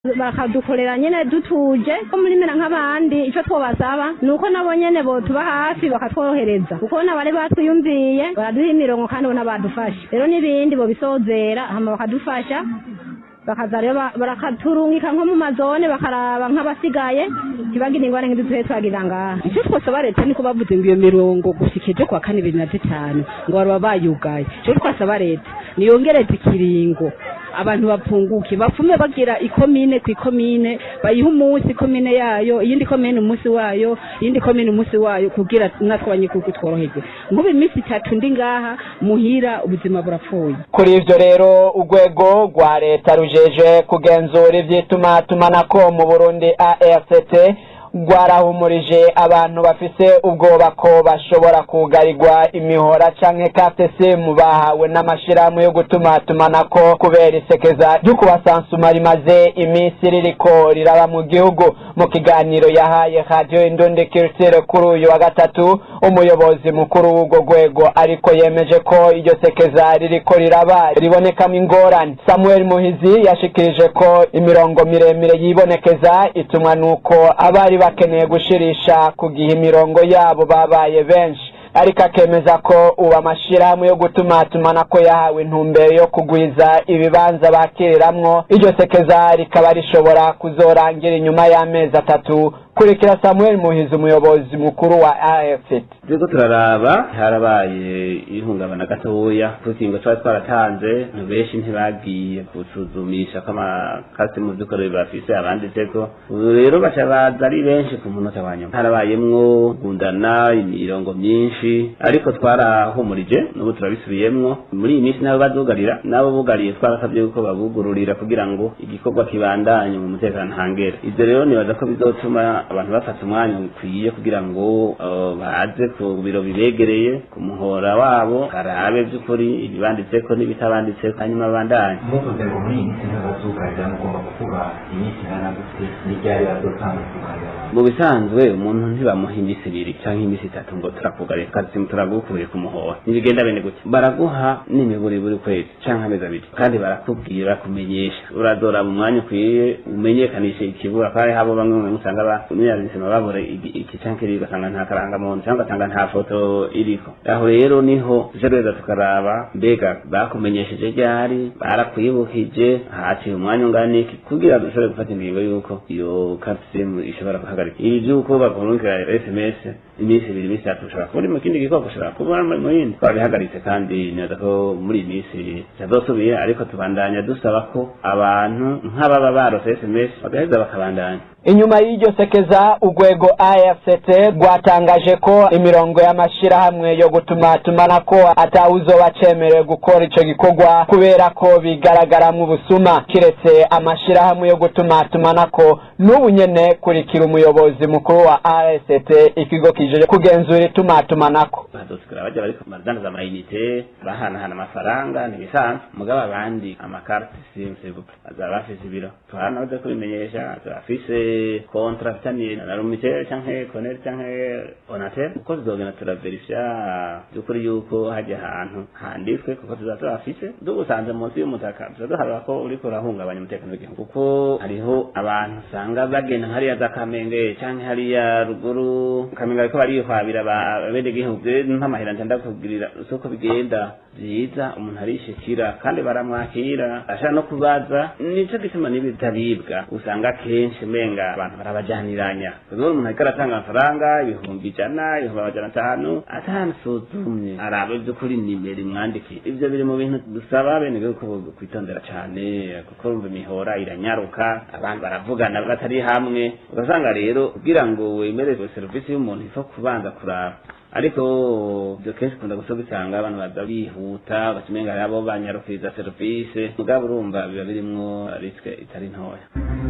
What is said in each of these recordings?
bakadukorera nyene dutuje ko muri mera nk'abandi ico twobasaba ni uko nabo nyene botuba hafi bakatworohereza kuko nabari batwiyumviye baraduha imirongo kandi bona badufasha rero n'ibindi bobisozera hama bakadufasha bakaza rero ba- barakaturungika nko mu mazone bakaraba nk'abasigaye ntibagire ingwara nk'izo tuhe twagira ngaha icyo twasaba leta niko bavuze ngo iyo mirongo gushika ejo kwa kane bibiri na zitanu ngo baba bayugaye icyo twasaba leta niyongereze ikiringo abantu bapfunguke bapfume bagira ikomine ku ikomine bayiha umunsi ikomine yayo iyindi komine umunsi wayo iyindi komine umunsi wayo kugira natwe abanyagihugu tworoherwe nk'ubu iminsi itatu ndi ngaha muhira ubuzima burapfuye kuri ivyo rero urwego rwa leta rujeje kugenzura ivy'itumatumanako mu burundi afct rwarahumurije abantu bafise ubwoba ko bashobora kugarirwa imihora canke carte simu bahawe n'amashirahamwe yo gutumatumanako kubera isekeza ryo kubasansuma rimaze iminsi ririko riraba mu gihugu mu kiganiro yahaye radio indundi culture kuri uyu wa gatatu umuyobozi mukuru w'urwo rwego ariko yemeje ko iryo sekeza ririko riraba ribonekamo ingorane samuel muhizi yashikirije ko imirongo miremire yibonekeza itumwa nuko abari bakeneye gushirisha ku gihe imirongo yabo babaye benshi ariko akemeza ko ubu amashirahamwe yo gutumatumana ko yahawe intumbero yo kugwiza ibibanza bakiriramwo iryo sekeza rikaba rishobora kuzorangira inyuma y'amezi atatu kurikira samuel muhizi umuyobozi mukuru wa afet turiko turaraba harabaye ihungabana gatoya kukingo twari twaratanze abantu benshi ntibagiye gusuzumisha ko amakasi mu vy'ukuri bafise abanditseko ubu rero baca baza ari benshi ku munota wa nyuma harabayemwo gundana imirongo myinshi ariko twarahumurije n'ubu turabisubiyemwo muri iyi minsi nabo bazugarira nabo bugariye twarasabye yuko babugururira kugira ngo igikorwa kibandanye mu mutekano ntangere ivyo rero nibaza ko bizotuma abantu bafata umwanya ukwiye kugira ngo uh, baze ku biro bibegereye ku muhora wabo barabe by'ukuri ibibanditseko n'ibitabanditseko hanyuma bandanye muvuze ngo muri iyi minsi ntabazugarira mugomba kuvuga iminsi ingana gute n'iryari bazotanga kugarira mu bisanzwe umuntu ntibamuha iminsi ibiri cyangwa iminsi itatu ngo turakugarira kazi turagukuye ku muhora ntibigenda bene gutya baraguha n'imiburi buri kwezi cyangwa amezi abiri kandi barakubwira kumenyesha uradora mu mwanya ukwiye umenyekanishe ikibura kandi habo bamwe mu usanga ba umunyabuzima babura igi- iki cyangwa kiriya ugasanga nta karangamuntu cyangwa ugasanga nta foto iriko aho rero niho tuje reza tukaraba mbega bakumenyesheje ryari barakwibukije haciye umwanya ungana iki kugira dushobore gufata ingingo y'uko iyo kapisimu ishobora guhagarika ibi by'uko bakurungika sms iminsi ibiri iminsi itatu ushobora kuba uri mu kindi gikorwa ushobora kuba uri mu yindi twabihagaritse kandi neza ko muri iyi minsi bitazosubira ariko tubandanya dusaba ko abantu nk'ababa barose sms bagaheza bakabandanya inyuma y'iryo sekeza urwego afct rwatangaje ko imirongo y'amashirahamwe yo gutumatumanako atawuzoba cemerewe gukora ico gikorwa kubera ko bigaragaramwo ubusuma kiretse amashirahamwe yo gutumatumanako n'ubu nyene kurikira umuyobozi mukuru wa rst ikigo kijeje kugenzura itumatumanako badosikara bajya bari kumadandaza amayinite bahanahana amafaranga ntibisanzwe mugabo abandi amakarite simu sebupe bazaba bafise ibiro tuhana baza kubimenyesha turafise kontra fitaniye na rumitel canke koneri canke onatel uko tuzogenda turaverifya by'ukuri yuko hajya ahantu handitswe kuko tuzaba turafise dugusanze munsi y'umutaka tuzaduharura ko uriko urahungabanya umutekano w'igihugu kuko hariho abantu usanga bagenda hariya za kamenge canke hariya ruguru kamenge bariko barihwabira abenegihugu nk'amahera nja ndakubwirira uko bigenda byiza umuntu arishikira kandi baramwakira ashaka no kubaza nico gituma n'ibitaribwa usanga kenshi menga abantu barabajaniranya rero umuntu ariko aratanga amafaranga ibihumbi ijana ibihumbi amajana atanu atamusuzumye arabe by'ukuri nimero imwandikiye ivyo biri mu bintu dusaba abenegihugu kwitondera cane kuko urumva imihora iranyaruka abantu baravugana batari hamwe ugasanga rero kugira ngo wemere serivisi y'umuntu ifa kubanza kuraba ariko ibyo kenshi ukunda gusa gusanga abantu baza bihuta batumenga abo banyarukiriza serivisi mugabo urumva biba birimwo risike itari ntoya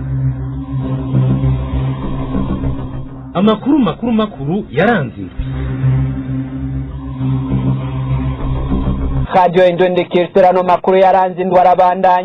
amakuru makuru makuru yaranze indwi radio indondekiriterano makuru yaranze indwara abandanya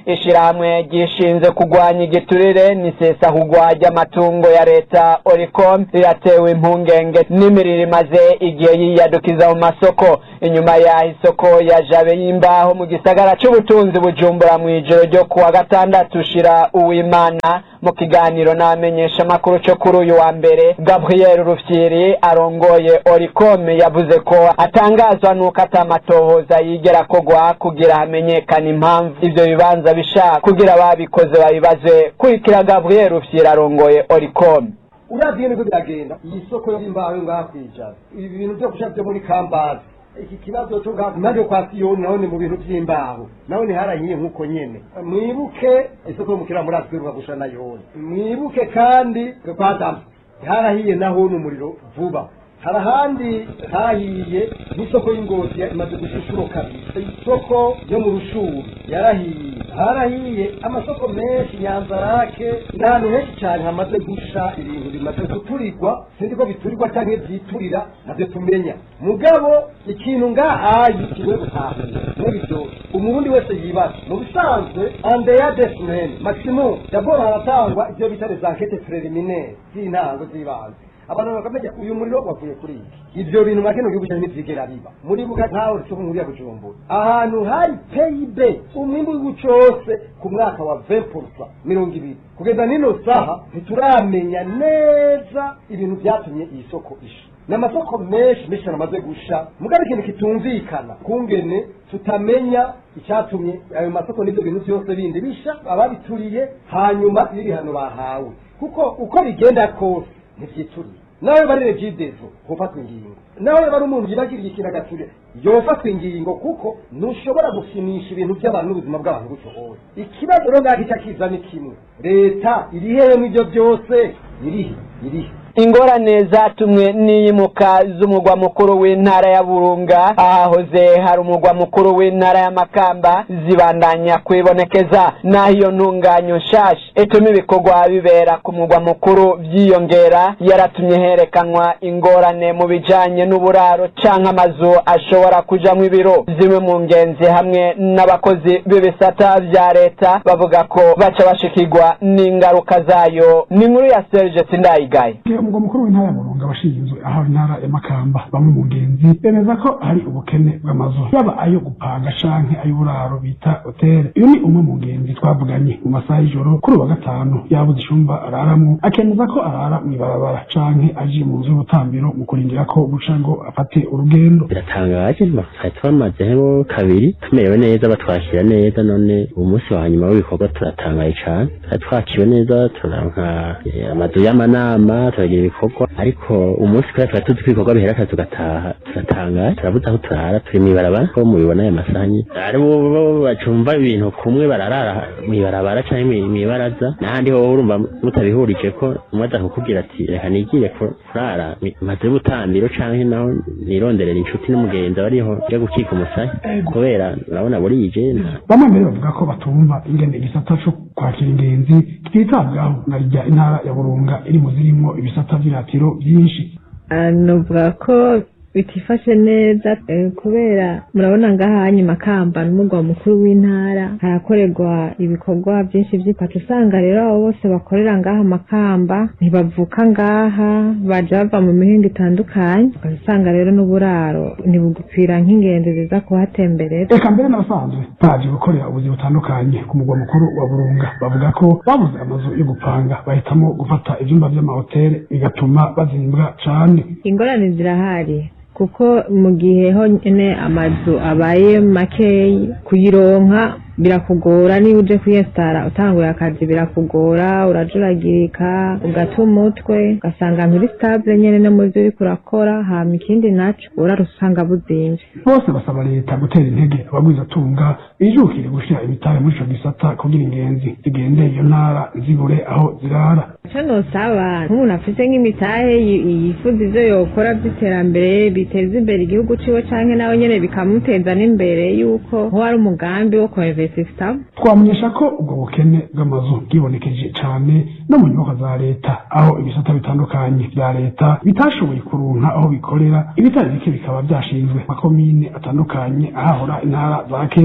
ishirahamwe gishinze kurwanya igiturire n'isesa kugwa ry'amatungo ya leta oricom riratewe impungenge n'imiriro imaze igihe yiyadukiza mu masoko inyuma yaho isoko ya jabe y'imbaho mu gisagara c'ubutunzi bujumbura mu ijoro ryo kuwa gatandatu ushira uwimana mu kiganiro n'abamenyesha amakuru co kuri uyu wa mbere gabriel rufyiri arongoye oricom yavuze ko atangazwa n'uko atamatohoza yigera akogwa kugira hamenyekane impamvu ivyo bibanza bisha kugira ababikoze babibaze kurikira gabriel rufyiri arongoye oricom uravye niko biragenda iyi soko y'imbaho yo ngaha kwijana ibi bintu vyo kusha vyo muri kambazi iki kibazo cyo ngaha naje kwa siyoni naho ni mu bintu vy'imbaho naho ni harahiye nk'uko nyene mwibuke isoko yo mukira muri atwiruka gusha na yoni mwibuke kandi kwa damu harahiye naho ni umuriro vuba hari ahandi hahiye n'isoko y'ingozi imaze gushishuro kabiri isoko yo mu rushuru yarahiye harahiye amasoko menshi nyanzarake n'ahantu henshi cyane hamaze gusha ibintu bimaze guturirwa sinzi ko biturirwa cyangwa byiturira nabyo tumenya mugabo ikintu ngahayi kigoye gutahura muri ibyo umurundi wese yibaza mu bisanzwe andeya desimeni maximum daboro haratangwa ibyo bita les enquêtes préliminaires z'intango z'ibanze abantu bakamenya uyu muriro wavuye kuri iki ivyo bintu makino gihugu cyane ntivyigera biba muri buka ntaho cyo muri ya bujumbura ahantu hari PIB umwimbu w'igihugu cose ku mwaka wa 20% mirongo ibiri kugeza nino saha ntituramenya neza ibintu vyatumye iyi soko isha n'amasoko menshi menshi amaze gusha mugabo ikintu kitumvikana kungene tutamenya icyatumye ayo masoko n'ibyo bintu byose bindi bisha ababituriye hanyuma n'ibihano bahawe kuko uko bigenda kose ntibyituriye nawe bari regidezo hofatwa ingingo nawe bari umuntu yibagiriye ikintu agaturire yofatwa ingingo kuko ntushobora gusinisha ibintu by'abantu n'ubuzima bw'abantu gutyo hose ikibazo rero ngaho icyo kiza ni kimwe leta iri hehe n'ibyo byose irihe irihe ingorane zatumwe n'iyimuka z'umugwa mukuru w'intara ya burunga ahahoze hari umugwa mukuru w'intara ya makamba zibandanya kwibonekeza naho iyo ntunganyo nshasha ituma ibikorwa bibera ku mugwa mukuru byiyongera yaratumye herekanwa ingorane mu bijanye n'uburaro canke amazu ashobora kujamwo ibiro zimwe mu ngenzi hamwe n'abakozi b'ibisata vya leta bavuga ko baca bashikirwa n'ingaruka zayo ni inkuru ya serge sindayigaye umugwa mukuru w'intara ya burunga abashinzwe aho intara ya makamba bamwe mu ngenzi bemeza ko hari ubukene bw'amazu yaba ayo gupanga canke ay'uburaro bita hoteli uyu ni umwe mu ngenzi twavuganye mu masaha y'ijoro kuri uwa gatanu yabuze icumba araramwo akemeza ko arara mw'ibarabara canke aje mu nzu y'ubutambiro mu kurindira ko buca ngo afate urugendo biratangaje twari twamazeho kabiri tumerewe neza batwakira neza none uyu munsi wa nyuma w'ibikorwa turatangaye cane twari twakiwe neza turanka amazu y'amanama turagira ibikorwa ariko umunsi kubera tuba tuzi ko ibikorwa bihera akazi tugataha turatangaye turabuze aho turara turi mw'ibarabara ko mubibona aya masanya ari bo bacumva ibintu kumwe bararara mw'ibarabara canke mw'ibaraza n'ahandi ho urumva mutabihurije ko umwe aza kukubwira ati reka nigire kurara maze y'ubutambiro canke naho nironderera inshuti n'umugenzi aba ariho yo gukika umusaya kubera urabona burije bamwe mbere bavuga ko batumva ingene igisata co kwakira ingenzi twitabwaho na rya intara ya burunga iri mu zirimwo ibisata vy'iratiro vyinshi novuga ko bitifashe neza kubera murabona ngaha hanyuma kamba n'umugwa mukuru w'intara harakorerwa ibikorwa byinshi by'ipacu usanga rero abo bose bakorera ngaha makamba ntibavuka ngaha baja bava mu mihinga itandukanye ugasanga rero n'uburaro ntibugupfira nk'ingenzi ziza kuhatemberera reka mbere n'abasanzwe baje gukorera ubuzi butandukanye ku mugwa mukuru wa burunga bavuga ko babuze amazu yo gupanga bahitamo gufata ivyumba vy'amahoteli bigatuma bazimbwa cane ingorane zirahari kuko mu gihe honyine amazu abaye makeyi kuyironka birakugora niba uje kwiyesitara utanguye akazi birakugora urajuragirika ugata umutwe ugasanga nturi sitabule nyene no mu vyo uriko urakora hama ikindi naco urara usanga buzimvye bose basaba leta gutera intege abagwizatunga bijukire gushira ibitare muri ico gisata kugira ingenzi zigende iyo ntara zibure aho zirara ico nosaba nk'umuntu afise nk'imitahe yifuza ivyo yokora vy'iterambere biteza imbere igihugu ciwe canke nawe nyene bikamuteza n'imbere yuko ho ari umugambi wo kwinvestisamo twamenyesha ko ubwo bukene bw'amazu bwibonekeje cane no mu nyubako za leta aho ibisata bitandukanye vya leta bitashoboye kuronka aho bikorera ibitari bike bikaba vyashinzwe makomine atandukanye ahahora intara za kera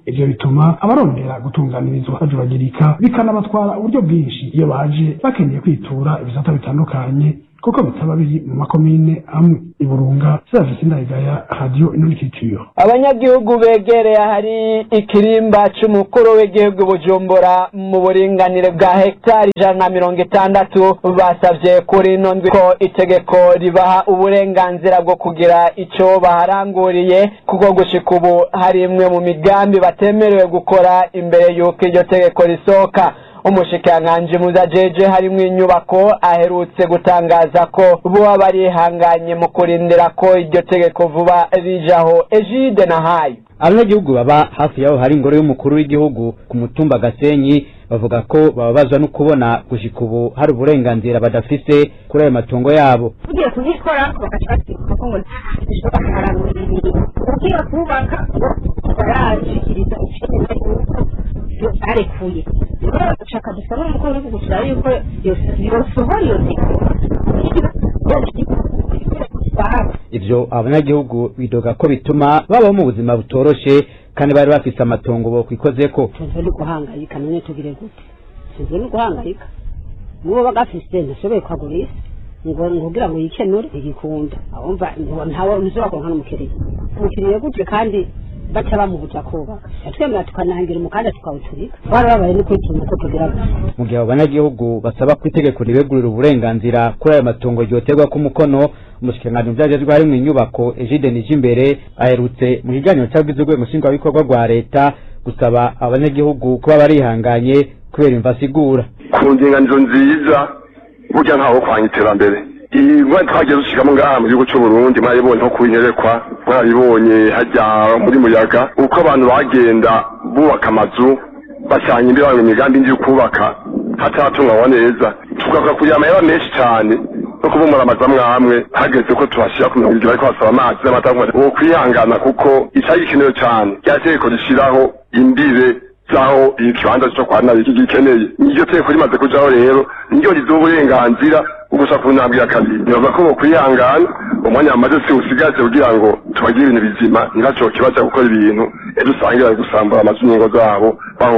ivyo bituma abarondera gutunganirizwa bajuragirika bikanabatwara uburyo bwinshi iyo baje bakeneye kwitura ibisata bitandukanye kuko bitaba biri mu makomine amwe iburunga serivisi ndayigaya radiyo inurikitiyo abanyagihugu begereye ahari ikirimba c'umukuru w'igihugu bujumbura mu buringanire bwa hegitari ijana na mirongo itandatu basavye kuri ino ndwi ko itegeko ribaha uburenganzira bwo kugira ico baharanguriye kuko gushika ubu hari imwe mu migambi batemerewe gukora imbere y'uko iryo tegeko risohoka umushikiranganji muzajeje harimwo inyubako aherutse gutangaza ko boba barihanganye mu kurindira ko iryo tegeko vuba rijaho ejide na hayo abanyagihugu baba hafi yaho hari ingoro y'umukuru w'igihugu ku mutumba gasenyi bavuga ko bababazwa no kubona gushika ubu hari uburenganzira badafise kuri ayo matungo yabo tugiye kubikora bagaca basibuka ko ngo ntashobora kuharangurira ibintu ugiye kubaka barashikiriza icyemezo yuko arekuye rero dushaka dusaba umukuru w'igihugu turaba yuko yosohora iyo ivyo abanyagihugu bidoga ko bituma babaho mu buzima butoroshe kandi bari bafise amatongo bokwikozeko tunzwe no guhangayika none tugire gute tunzwe no guhangayika n'uwo bagafise ntashoboye kwagurisha ngo kugira ngo yikenure igikunda abumva ntawe ntushobora kuronka n'umukiriya umukiriya gutyo kandi baca bamubuja kubaka twemera tukanangira umukanda tukawuturika barababaye no kwituma ko tugira gute mu gihe abo banyagihugu basaba ko itegeko ribegurira uburenganzira kuri ayo matongo ryoterwa ko umukono umushikiranganji vyajejwe harimwo inyubako Egide Nijimbere aherutse mu kiganiro cagize urwego nshingwabikorwa rwa leta gusaba abanyagihugu kuba barihanganye kubera imva asigura ku ndinganizo nziza burya ntaho kwanya iterambere iyi ngwani twagiye dushikamo ngaha mu gihugu c'uburundi mwaribonye nko kunyerekwa mwaribonye hajya muri muyaga uko abantu bagenda bubaka amazu bashyanye imbere banga imigambi indi yo kubaka hataratunganywa neza tugavuga kugira amahera menshi cyane no kubumura amazu amwe amwe hageze ko tubashyira ku mirongo ibiri ariko basaba amazi n'amata wo kwihangana kuko icyari gikenewe cyane rya tegeko rishyiraho imbibe zaho ikibanza cyo kwa nabi gikeneye iryo tegeko rimaze kujaho rero niryo riduha uburenganzira ugusa ku ntambwe ya kabiri nibaza ko bokwihangana umwanya wamaze si usigaje kugira ngo tubagire ibintu bizima ntibacoke baja gukora ibintu ejo usange bari gusambura amazu n'ingo zabo baho